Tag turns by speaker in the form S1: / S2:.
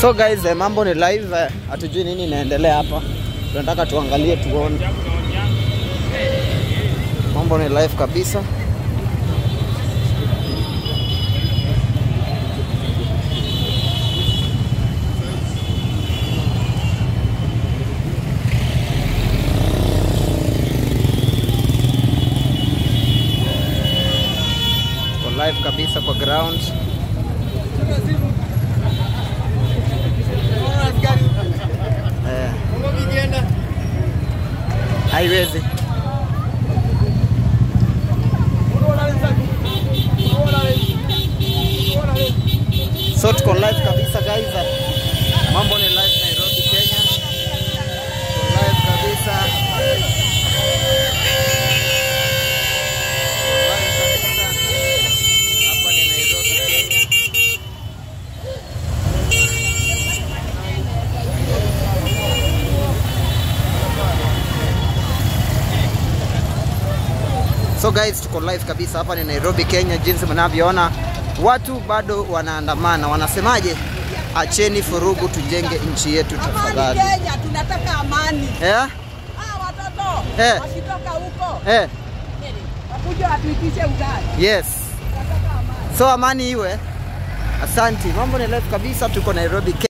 S1: So guys, eh, mambo ni live, eh, hatujui nini inaendelea hapa, tunataka tuangalie tuone. Mambo ni live kabisa. Tuko live kabisa kwa ground. Eh, haiwezi. So tuko live kabisa guys. Mambo ni live Nairobi, Kenya. Tuko live kabisa. Tuko live kabisa. Hapa ni Nairobi, Kenya. So guys, tuko live kabisa hapa ni Nairobi, Kenya. Jinsi mnavyoona watu bado wanaandamana, wanasemaje? Acheni furugu, tujenge nchi yetu tafadhali.
S2: Amani Kenya, tunataka amani.
S1: Eh?
S2: Ah, watoto
S1: Eh.
S2: wakitoka huko
S1: Eh,
S2: wakuja watuitishe ugali.
S1: yes.
S2: Tunataka amani.
S1: So amani iwe. Asanti. Mambo ni live kabisa, tuko Nairobi, Kenya.